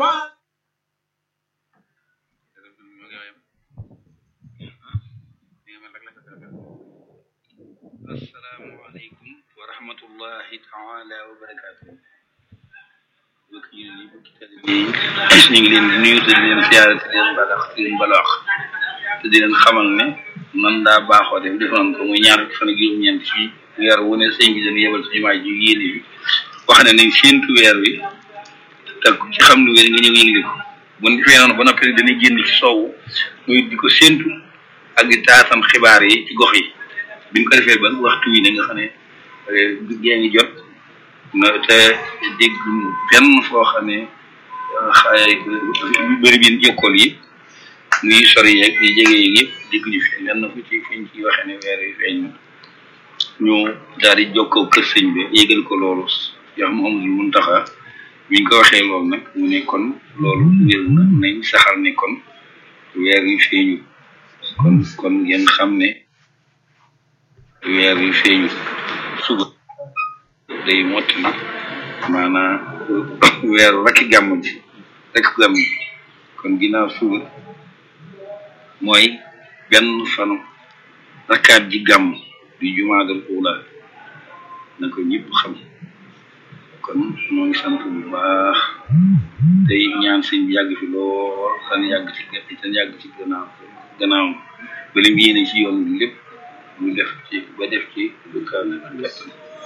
asalaamaaleykum wa rahmatullahi taala wa barakaatu bokk ñu ni bokki taalibe yi ñu ngi leen di nuyu te di leen siyaare te di leen balax te di leen balaax te di leen xamal ne man daa baaxoo def defoon ko muy ñaar fan ak juróom-ñeent ci weer wu ne sëñ bi dañu yebal ci jumaa ji yéene bi wax ne nañ séentu weer wi te ci xam lu wér nga ñëw yëgle ko bu ñu defee noonu ba noppi dañuy génn ci soowu muy di ko séentu ak di taasam xibaar yi ci gox yi bi ñu ko defee ba waxtu wi ne nga xam ne gée ngi jot na te dégg benn foo xam ne xay bëri bi jokkool yi muy sori yeeg yi jege yeeg yëpp dégg ñu fi lenn fu ci fiñ ci waxee ne weer yi feeñ ñu daal di jokkoo kër sëñ bi yégal ko loolu yoo xam Muhammadul Muntaxa biñ ko waxee loolu nag mu ne kon loolu wér na nañ saxal ne kon weer yi feeñu kon kon ngeen xam ne weer wi feeñu suba day mottali maanaam weeru rakki gàmm ji rek gàmm ji kon ginnaaw suba mooy benn fanu rakkaat ji gàmm di jumaadal uula na ko ñëpp xam kon moo ngi sant bu baax tey ñaan sëñ bi yàgg fi lool tan yàgg ci tan yàgg ci gannaaw gannaaw ba lim yéene ci yoon bi lépp mu def ci ba def ci lu kaw na kattan